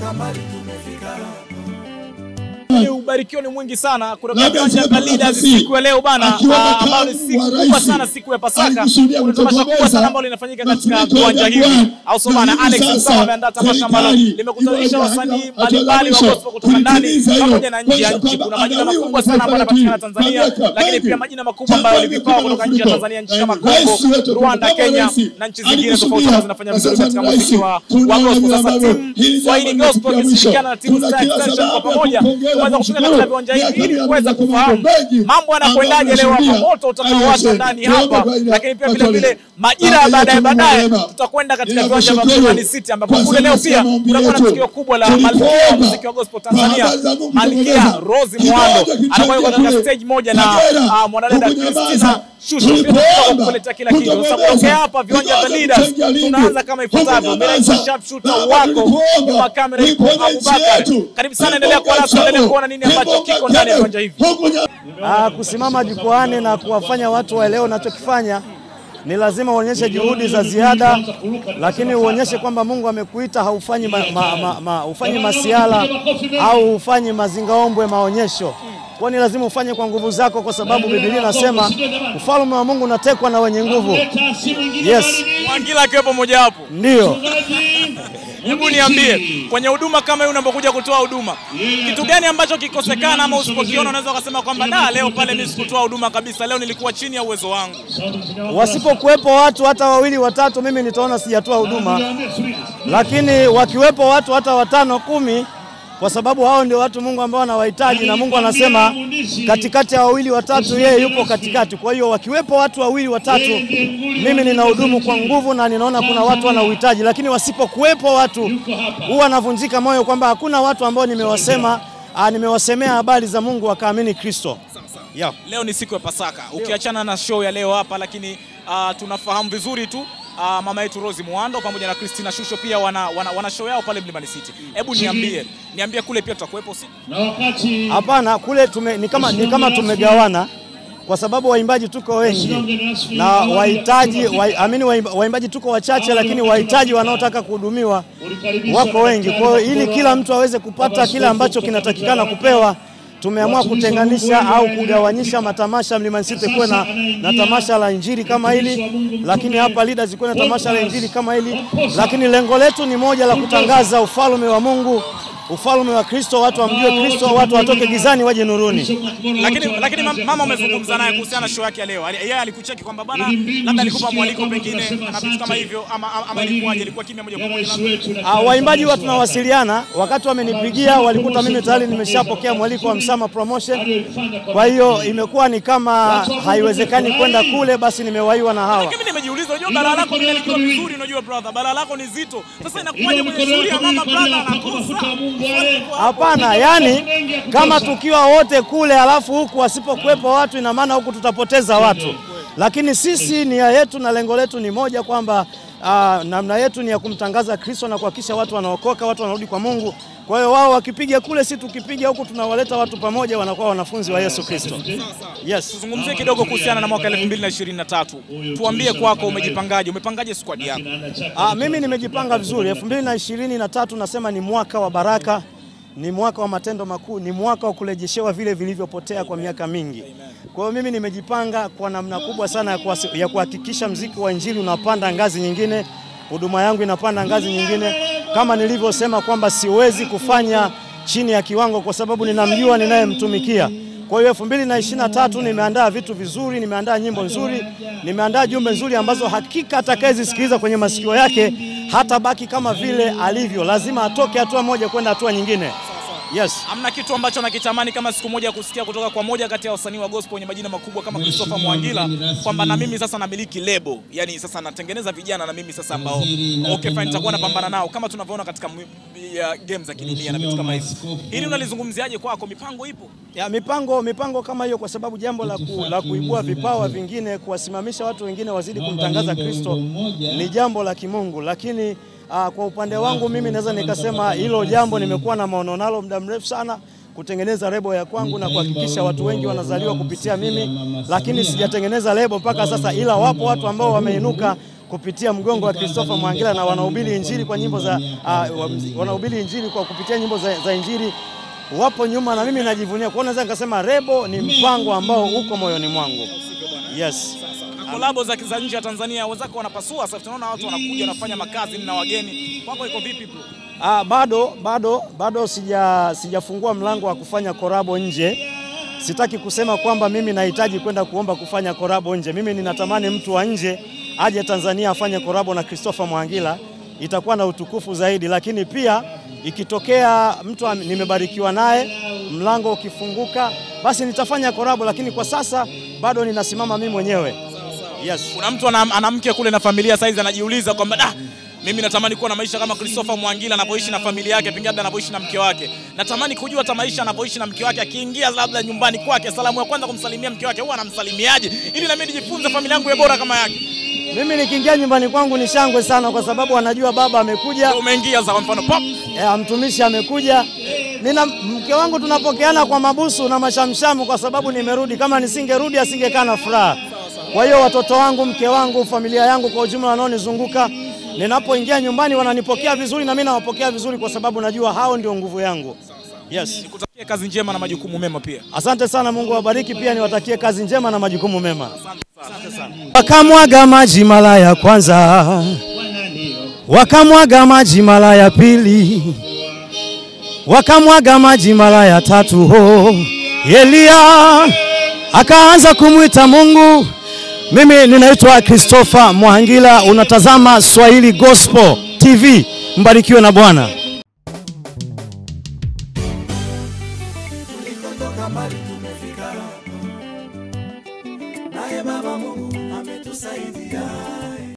Ubarikiwa ni mwingi sana kutoka Labda viwanja vya sijapata Leaders nafasi. siku ya leo bana, Akiwa ah, makamu ambayo ni siku wa kubwa rais, sana, siku ya Pasaka. alikusudia Kuna tamasha kubwa kutokomeza sana ambalo linafanyika katika mafuriko viwanja ya hivi, Jangwani. au so bana, Na Alex hivi Msama sasa ameandaa tamasha ambalo serikali limekutanisha iko wasanii hatua- mbalimbali wa hatua gospel kutoka ndani kulitimiza hilo, pamoja na nje ya kuonyesha nchi. Kuna kwamba majina anawiwa makubwa na sana ambayo taifa yanapatikana letu, Tanzania, mamlaka lakini mengi. pia majina makubwa ambayo ni Chapa vipawa hiki kutoka nchi ya mafuriko. Tanzania, nchi kama Eh, rais Kongo, wetu, Rwanda, kama Kenya rais, na nchi zingine tofauti alikusudia. ambazo zinafanya Na vizuri sasa katika ni rais. muziki wa wa Tunaona gospel. Sasa ambavyo timu hili Swahili jambo Gospel limefikia ikishirikiana na mwisho. timu Tuna Star kila Extension kwa sababu ya pamoja kumpongeza tumeweza kufika mshukuru. katika viwanja hivi Miaka ili mia kuweza moja kufahamu mambo mengi mambo yanakwendaje leo hapa, ambayo moto utakaowasha tunashuhudia. ndani Tuombe hapa, kwa ile lakini pia vile Katoliki. vile majira ya Baba baadaye yetu baadaye Mungu mwema. tutakwenda katika Ila viwanja vya kushukuru. Mlimani City ambapo Kwa kule leo sababu pia ya maombi kutakuwa na yetu. tukio kubwa la Tulipoomba malkia wa muziki wa gospel Tanzania, baraka za Mungu Malkia tumeeleza. Rose Kidogo Muhando kicheke anakuwa yuko katika kule. stage moja na Kagera, ah, mwanadada huku Nyambaza. Christina Shusho pia Tulipoomba. tutatoka kukuletea kila kitu. Sasa Tukamweleza. kutokea hapa viwanja vya Kidogo Leaders kicheke Lindi. tunaanza kama Huku ifuatavyo. Mimi naitwa Nyambaza. sharpshooter Baba, wako tulikuomba. nyuma ya kamera yuko Uiponye nchi Abubakar. yetu. Karibu sana, Kimbunga endelea kuwa nasi, Chamo. endelea kuona nini ambacho Kimbunga kiko ndani ya Kenneth. viwanja hivi. Huku Nya- Ah, kusimama jukwaani na kuwafanya watu waelewe unachokifanya ni lazima uonyeshe juhudi za ziada, lakini uonyeshe kwamba Mungu amekuita, haufanyi ma, ma, ma, ma, ufanyi masiala au ufanyi mazingaombwe maonyesho. Kwa ni lazima ufanye kwa nguvu zako, kwa sababu Biblia inasema ufalme wa Mungu unatekwa na wenye nguvu. Yes, Mwangila akiwepo mojawapo. ndiyo. Hebu niambie kwenye huduma kama hii unapokuja kutoa huduma, kitu gani ambacho kikosekana ama usipokiona unaweza ukasema kwamba da, leo pale mimi sikutoa huduma kabisa, leo nilikuwa chini ya uwezo wangu. Wasipokuwepo watu hata wawili watatu, mimi nitaona sijatoa huduma, lakini wakiwepo watu hata watano kumi, kwa sababu hao ndio watu Mungu ambao anawahitaji, na Mungu anasema katikati ya wawili watatu, yeye yupo katikati. Kwa hiyo wakiwepo watu wawili watatu, mimi ninahudumu kwa nguvu na ninaona kuna watu wana uhitaji, lakini wasipokuwepo watu, huwa navunjika moyo kwamba hakuna watu ambao nimewasema, ah, nimewasemea habari za Mungu wakaamini Kristo. Yeah. Leo ni siku ya Pasaka, ukiachana na show ya leo hapa, lakini ah, tunafahamu vizuri tu ah, mama yetu Rose Muhando pamoja na Christina Shusho pia wana, wana, wana show yao pale Mlimani City. Hebu niambie, niambie kule pia tutakuwepo si? Hapana, kule tume, ni kama, ni kama tumegawana kwa sababu waimbaji tuko wengi na wahitaji wa, amini waimba- waimbaji tuko wachache, lakini wahitaji wanaotaka kuhudumiwa wako wengi. Kwa hiyo ili kila mtu aweze kupata kile ambacho kinatakikana kupewa, tumeamua kutenganisha au kugawanyisha matamasha. Mlimani City kuwe na, na tamasha la injili kama hili, lakini hapa Leaders kuwe na tamasha la injili kama hili, lakini lengo letu ni moja la kutangaza ufalme wa Mungu, ufalme wa Kristo, watu wamjue Kristo, watu watoke gizani waje nuruni. Lakini, lakini mam- mama umezungumza naye kuhusiana na show yake ya leo, Ali- yeye alikucheki kwamba bana, labda alikupa mwaliko pengine na vitu kama hivyo, ama, ama, ama ilikuwaje? Ilikuwa kimya moja kwa moja labda? Ah, waimbaji huwa tunawasiliana, wakati wamenipigia walikuta mimi tayari nimeshapokea mwaliko wa Msama Promotion. Kwa hiyo imekuwa ni kama haiwezekani kwenda kule, basi nimewaiwa na hawa. Mimi nimejiuliza, unajua balaa lako linalikiwa vizuri, unajua brother, balaa lako ni zito. Sasa inakuwaje kwenye shughuli ya mama brother anakosa? Hapana, yani kama tukiwa wote kule alafu huku wasipokuwepo watu, ina maana huku tutapoteza watu, lakini sisi nia yetu na lengo letu ni moja kwamba ah, namna yetu ni ya kumtangaza Kristo na kuhakikisha watu wanaokoka, watu wanarudi kwa Mungu. Kwa hiyo wao wakipiga kule, si tukipiga huku, tunawaleta watu pamoja, wanakuwa wanafunzi wa Yesu Kristo. Yes. Tuzungumzie kidogo kuhusiana na mwaka 2023. Tuambie kwako, umejipangaje? Umepangaje squad yako? Ah, mimi nimejipanga vizuri. elfu mbili na ishirini na tatu nasema ni mwaka wa baraka, ni mwaka wa matendo makuu, ni mwaka wa kurejeshewa vile vilivyopotea kwa miaka mingi. Kwa hiyo mimi nimejipanga kwa namna kubwa sana ya kuhasi- ya kuhakikisha mziki wa injili unapanda ngazi nyingine, huduma yangu inapanda ngazi nyingine, kama nilivyosema kwamba siwezi kufanya chini ya kiwango kwa sababu ninamjua ninayemtumikia. Kwa hiyo elfu mbili na ishirini na tatu nimeandaa vitu vizuri, nimeandaa nyimbo nzuri, nimeandaa jumbe nzuri ambazo hakika atakayezisikiliza kwenye masikio yake hatabaki kama vile alivyo, lazima atoke hatua moja kwenda hatua nyingine. Yes. Hamna kitu ambacho nakitamani kama siku moja kusikia kutoka kwa moja kati ya wasanii wa gospel wenye majina makubwa kama Christopher Mwangila kwamba na mimi sasa namiliki lebo, yani sasa natengeneza vijana na mimi sasa ambao okay fine, nitakuwa napambana nao kama tunavyoona katika mu- ya game za kidunia na vitu kama hivi. Hili unalizungumziaje kwako? Mipango ipo? Ya, mipango mipango kama hiyo, kwa sababu jambo la, ku, la kuibua vipawa vingine, kuwasimamisha watu wengine wazidi kumtangaza Kristo ni jambo la kimungu, lakini aa, kwa upande wangu mimi naweza nikasema hilo jambo nimekuwa na maono nalo muda mrefu sana kutengeneza lebo ya kwangu na kuhakikisha watu wengi wanazaliwa kupitia mimi, lakini sijatengeneza lebo mpaka sasa, ila wapo watu ambao wameinuka kupitia mgongo wa Christopher Mwangila na wanahubiri injili kwa nyimbo za uh, wanahubiri injili kwa kupitia nyimbo za, za injili wapo nyuma, na mimi najivunia kwa, naweza nikasema Rebo ni mpango ambao uko moyoni mwangu. Yes. Na kolabo za za nje ya Tanzania wenzako wanapasua sasa, tunaona watu wanakuja wanafanya makazi na wageni. Kwako iko vipi bro? Ah, bado bado bado sija sijafungua mlango wa kufanya korabo nje. Sitaki kusema kwamba mimi nahitaji kwenda kuomba kufanya korabo nje. Mimi ninatamani mtu wa nje aje Tanzania afanye korabo na Christopher Mwangila, itakuwa na utukufu zaidi, lakini pia ikitokea mtu am- nimebarikiwa naye, mlango ukifunguka, basi nitafanya korabo, lakini kwa sasa bado ninasimama mimi mwenyewe. Yes. Kuna mtu ana, ana mke kule na familia saizi anajiuliza kwamba da mimi natamani kuwa na maisha kama Christopher Mwangila anavyoishi na familia yake, pengine labda anavyoishi na mke wake. Natamani kujua hata maisha anavyoishi na mke wake, akiingia labda nyumbani kwake, salamu ya kwanza kumsalimia mke wake huwa anamsalimiaje, ili na mimi nijifunze familia yangu iwe bora kama yake. Mimi nikiingia nyumbani kwangu ni shangwe sana, kwa sababu anajua baba amekuja, Ndio Umeingia za kwa mfano pop, eh, mtumishi amekuja. Nina mke wangu tunapokeana kwa mabusu na mashamshamu, kwa sababu nimerudi. Kama nisingerudi asingekaa na furaha. Kwa hiyo watoto wangu, mke wangu, familia yangu kwa ujumla wanaonizunguka, ninapoingia nyumbani wananipokea vizuri na mimi nawapokea vizuri, kwa sababu najua hao ndio nguvu yangu. Yes. nikutakie kazi njema na majukumu mema pia. Asante sana, Mungu awabariki. Pia niwatakie kazi njema na majukumu mema. Wakamwaga maji mara ya kwanza, wakamwaga maji mara ya pili, wakamwaga maji mara ya tatu. Ho, Elia akaanza kumwita Mungu. Mimi ninaitwa Christopher Mwangila, unatazama Swahili Gospel TV. Mbarikiwe na Bwana.